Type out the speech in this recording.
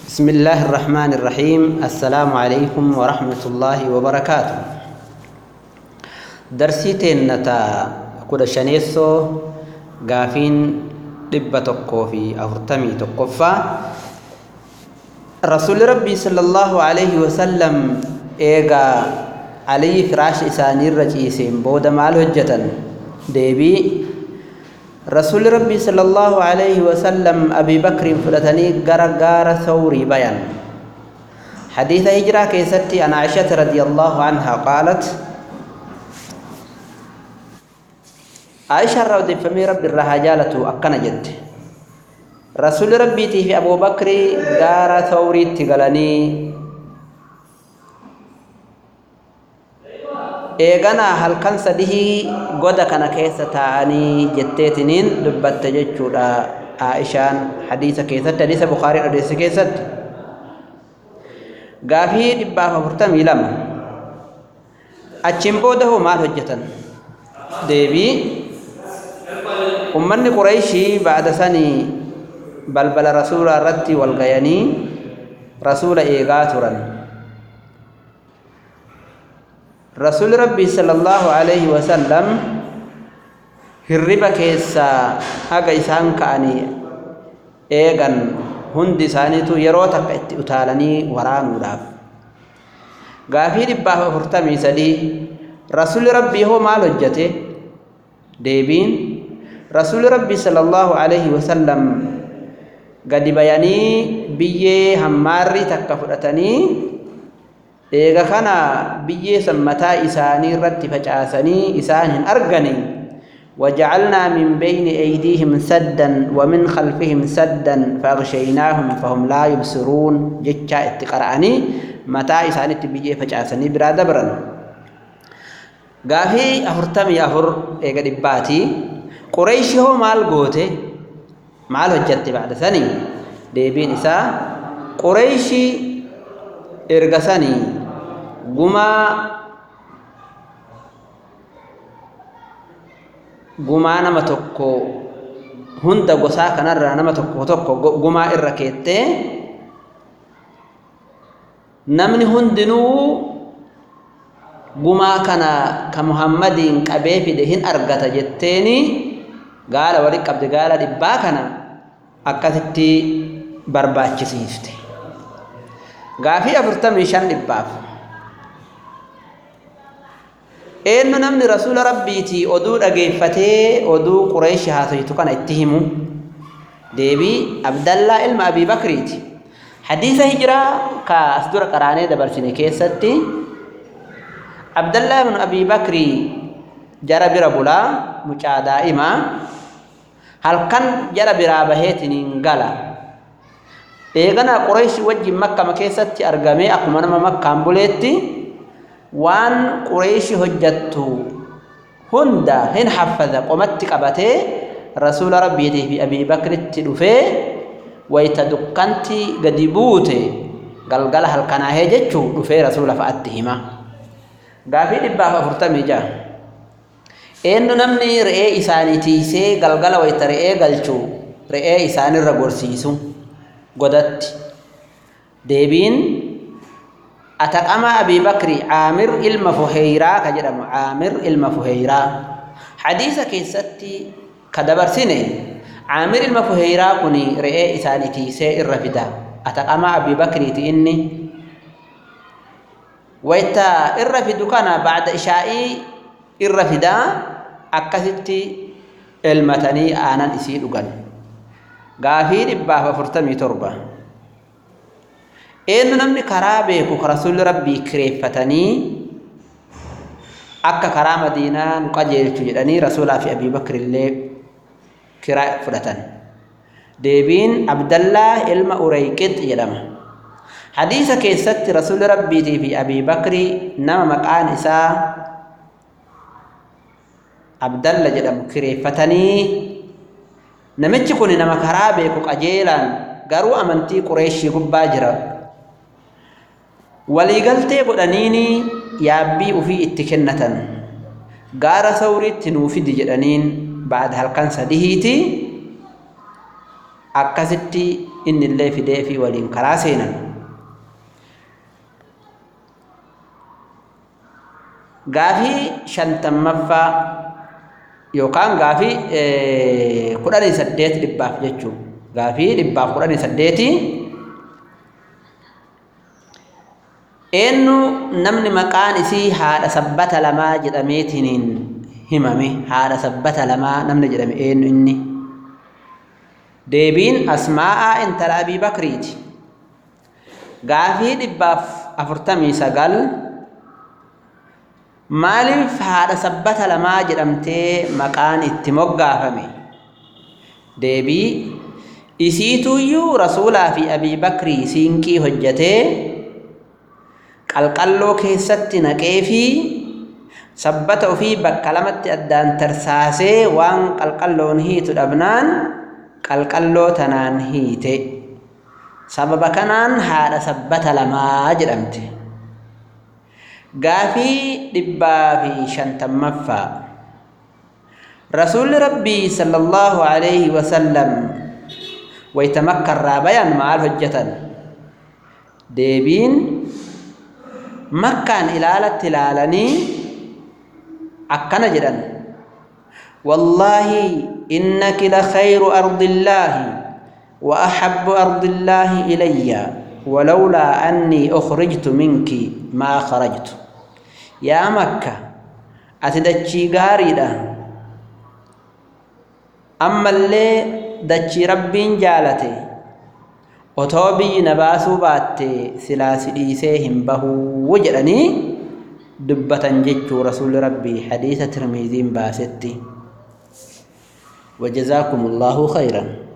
بسم الله الرحمن الرحيم السلام عليكم ورحمة الله وبركاته درسي تنتا كود شنيسو غافين دبة تقو في أفرتمي تقفا رسول ربي صلى الله عليه وسلم إيغا علي فراش إساني الرجيسين بود مال هجة ديبي رسول ربي صلى الله عليه وسلم أبي بكر فلتني غار غار ثوري بيان حديث هجرة كيستي عن عائشة رضي الله عنها قالت عائشة رضي فمي ربي الرهاجالة أكنا جد رسول ربي في أبو بكر غار ثوري تغلني eeganaa halkan sadihii goda kana keessa taa'anii jetteetiniin dubbatte jechuudha Aishaan hadiisa keessatti hadiisa Bukaarii odeesse keessatti gaafii dhibbaaf afurtamii lama achiin booda hoo maal hojjetan deebii ummanni Qureeshii baada sanii balbala rasuulaa irratti wal gayanii rasuula eegaa turan رسول ربي صلى الله عليه وسلم hirriba keessaa haga isaan ka'anii eegan hundi isaaniitu yeroo takka itti utaalanii waraanuudhaaf gaafii dhibbaaf afurtamii sadii rasuli rabbii hoo maal hojjete deebiin rasuli rabbii sala allahu alaihi wasallam gadi bayanii biyyee hammaarrii takka fudhatanii eega kana biyyee san mataa isaanii irratti facaasanii isaan hin argani وجعلنا من بين أيديهم سدا ومن خلفهم سدا فأغشيناهم فهم لا يبصرون جتشا اتقرأني متى إساني تبيجي فجأسني برا دبرا غافي أفرتمي أفر إيقا دباتي قريش هو مال قوتي مال هجت بعد ثاني ديبين إسا قريشي إرقسني gumaa gumaa nama tokko hunda gosaa kanarraa nama tokko tokko gumaa irra keettee namni hundinuu gumaa kana ka muhammadiin qabee fide hin argata jetteeni gaala walitti qabde gaala dhibbaa kana akkasitti barbaachisiifte gaafii afurtamii shan dhibbaaf eenyu namni rasuula rabbiitii oduu dhageeffatee oduu qureeshi haasoytu kana itti himu deebii abdallaa ilma abii bakriiti hadiisa hijiraa ka as dura qaraanee dabarsine keessatti abdallaa ibnu abii bakrii jara bira bulaa mucaa daa'imaa halkan jara biraa baheetiniin gala eeganaa qureeshi wajjin makkama keessatti argamee akkuma nama makkaan buleetti waan qureeshi hojjattu hunda hin haffaza qomatti qabatee rasuula rabbiitii fi abii bakritti dhufee wayta dukkanti gadi buute galgala halkanaahee jechuu dhufee rasuula fa'atti hima gaafii dhibbaaf afurtamii ja'a eenyu namni re'ee isaanii tiisee galgala wayta re'ee galchuu re'ee isaanirra gorsiisu godatti deebiin ataqama abii bakri caamir ilma fuheyraa ka jedhamu caamir ilma fuheyraa hadiisa keessatti ka dabarsine caamir ilma fuheyraa kun re'ee isaanii tiisee irra fida ataqama abii bakriiti inni wayta irra fidu kana bacda ishaa'ii irra fidaa akkasitti elmatanii aanan isii dhugan gaafii dhibbaaf afurtamii torba eenyu namni karaa beeku rasuulli rabbii kireeffatanii akka karaa madiinaa nu qajeelchu jedhanii rasuulaa fi abii bakr illee kiraa fudhatan deebiin abdallaa ilma ureyqix jedhama hadiisa keessatti rasuulli rabbiitii fi abii bakri nama maqaan isaa abdalla jedhamu kireeffatanii namichi kun nama karaa beeku qajeelaan garuu amantii qureeshii gubbaa jira waliigaltee godhaniini yaabbii ufii itti kennatan gaara sawriitti nuu fidi jedhaniin baada halkan sadihiiti akkasitti inni illee fidee fi waliin karaa seenan gaafii shantammaffaa yookaan gaafii kudhanii saddeet dhibbaaf jechuun gaafii dhibbaaf kudhanii saddeetii eenyu namni maqaan isii haadha sabbata lamaa jedhameetiniin himame haadha sabbata lamaa namni jedhame eenyu inni deebiin asmaa'aa intala abii bakriiti gaafii dhibbaaf afurtamii sagal maaliif haadha sabbata lamaa jedhamtee maqaan itti moggaafame deebii isiituyyuu rasuulaa fi abii bakrii siinqii hojjatee qalqalloo keessatti naqee fi sabbata ofii bakka lamatti addaan tarsaasee waan qalqalloon hiitu dhabnaan qalqalloo tanaan hiite sababa kanaan haadha sabbata lamaa jedhamte gaafii dhibbaa fi shantammaffaa rasuulli rabbii sallallahu alayhi wasallam wayta makkarraa bayan maal hojjetan deebiin makkaan ilaalatti ilaalanii akkana jedhan wallaahi innaki la khayru ardillaahi wa ahabbu ardillaahi ilayya ولولا أني أخرجت منك ما خرجت يا مكة أتدتشي غاريدا أما اللي دتشي ربين جالتي otoo biyyi na baasuu baatte silaa si dhiisee hin bahuu jedhanii dubbatan jechuu rasuulli rabbii hadiisa tirmiiziin baasetti wajazaakum allaahu khayran